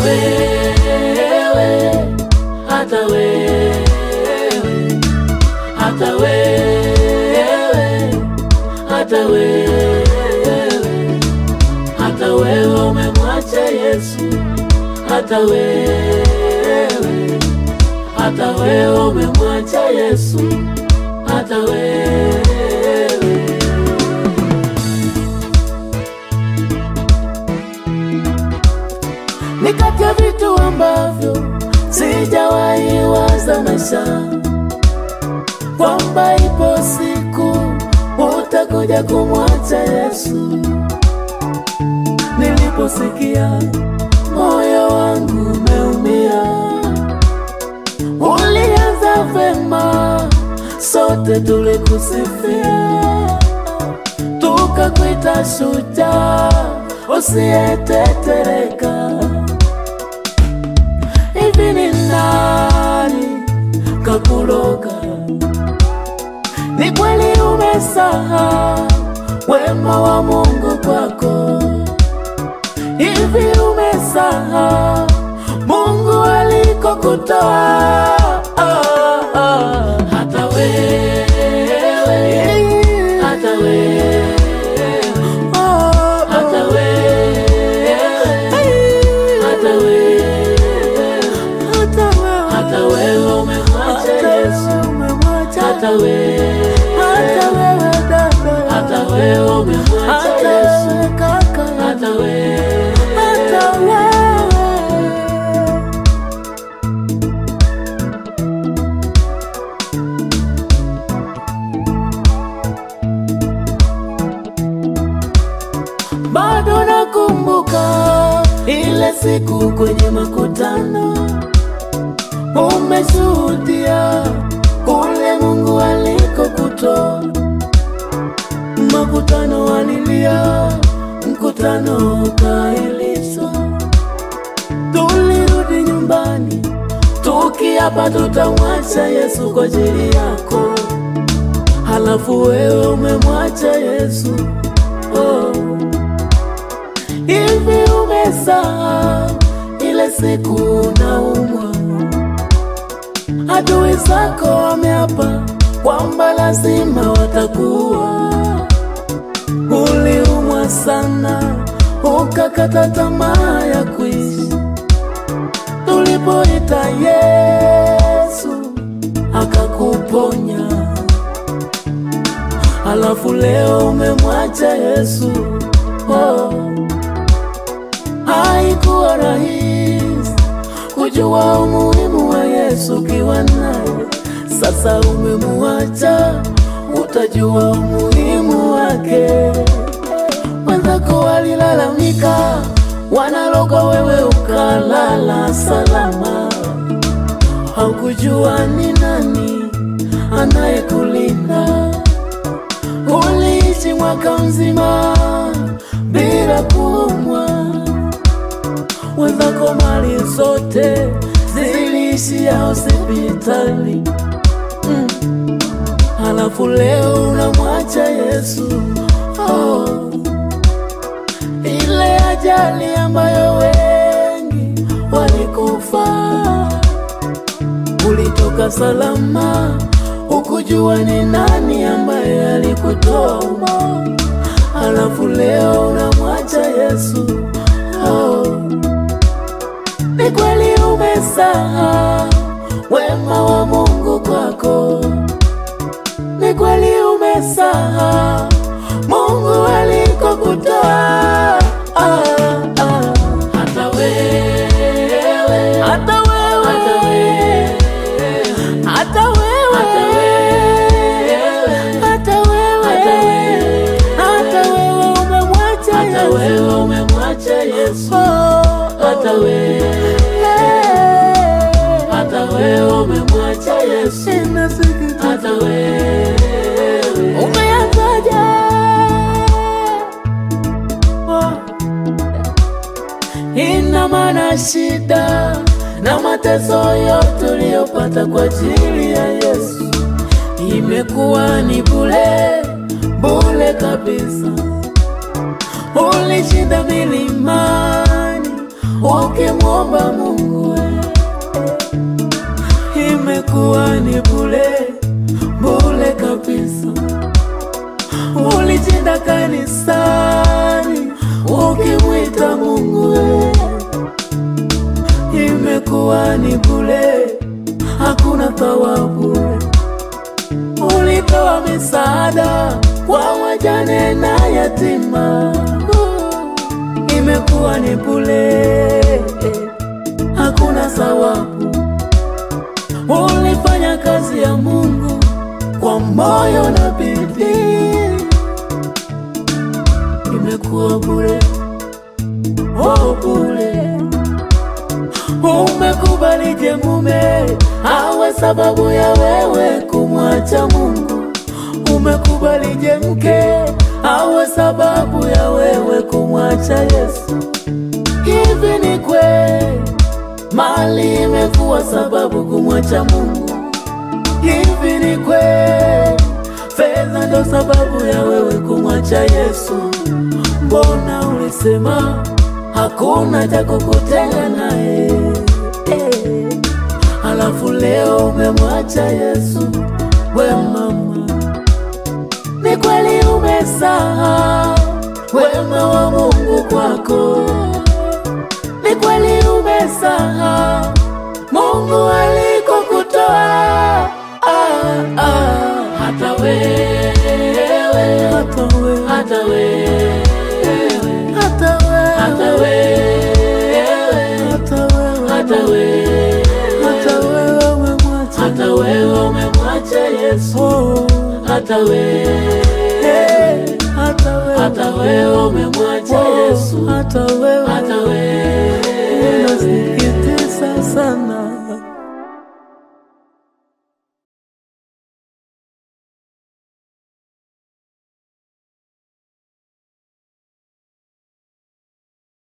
wewe, hata wewe, hata wewe, hata wewe, hata wewe umemwacha Yesu, hata wewe, hata wewe umemwacha Yesu, hata wewe. ni kati ya vitu ambavyo sijawahi waza maisha, kwamba ipo siku utakuja kumwacha Yesu. Niliposikia moyo wangu umeumia, ulianza vema, sote tulikusifia, tukakuita shujaa usiyetetereka. Hivi ni nani kakuloga? Ni kweli umesahau wema wa Mungu kwako? Hivi umesahau Mungu alikokutoa? Hata wewe, hata wewe, hata wewe, hata wewe, hata wewe umemwacha Yesu, hata wewe, hata wewe umemwacha Yesu, hata wewe. Bado nakumbuka ile siku kwenye makutano, umeshuhudia kule Mungu alikokutoa. Makutano walilia, mkutano ukaahirishwa. Tulirudi nyumbani tukiapa tutamwacha Yesu kwa ajili yako, halafu wewe umemwacha Yesu oh. Hivi umesahau ile siku unaumwa, adui zako wameapa kwamba lazima watakuwa. Uliumwa sana, ukakata tamaa ya kuishi. Tulipoita Yesu akakuponya, halafu leo umemwacha Yesu oh. Haikuwa rahisi kujua umuhimu wa Yesu ukiwa naye. Sasa umemuacha, utajua umuhimu wake. Wenzako walilalamika, wanaloga, wewe ukalala salama. Haukujua ni nani anayekulinda. Uliishi mwaka mzima bila kuumwa wenzako mali zote ziliishia hospitali mm. Halafu leo unamwacha Yesu oh. Ile ajali ambayo wengi walikufa, ulitoka salama, ukujua ni nani ambaye alikutoa humo. Halafu leo unamwacha Yesu oh. Ni kweli umesahau wema wa Mungu kwako, ni kweli umesahau Mungu alikokutoa. Ah, ah. Hata wewe, hata wewe, hata wewe, hata wewe, hata wewe, hata wewe umemwacha hata wewe umemwacha Yesu, hata wewe, hata wewe umemwacha Yesu, hata wewe umeanzaje? Ina maana shida na mateso yote uliyopata kwa ajili ya Yesu imekuwa ni bure bure kabisa. Ulishinda milimani ukimwomba Mungu we. Imekuwa ni bule bule kabisa. Ulichinda kanisani ukimwita Mungu we. Imekuwa ni bule, hakuna thawabu. Ulitoa misaada kwa wajane na yatima, imekuwa ni bule, hakuna thawabu. Ulifanya kazi ya Mungu kwa moyo na bidii, imekuwa bure, oh bure. Umekubalije mume awe sababu ya wewe kumwacha Mungu? Umekubalije mke awe sababu ya wewe kumwacha Yesu? Hivi ni kweli mali imekuwa sababu kumwacha Mungu? Hivi ni kweli fedha ndo sababu ya wewe kumwacha Yesu? Mbona ulisema hakuna cha kukutenga naye eh. Alafu leo umemwacha Yesu, we mama, ni kweli umesahau wema wa Mungu kwako, ni kweli umesahau Mungu alikokutoa. Ah, ah, hata wewe, hata wewe, hata wewe hata wewe, hata wewe, hata wewe, hata wewe, hata wewe umemwacha, hata wewe umemwacha Yesu, hata wewe, hata wewe, hata wewe umemwacha Yesu, hata wewe, hata wewe, unasikitisha sana.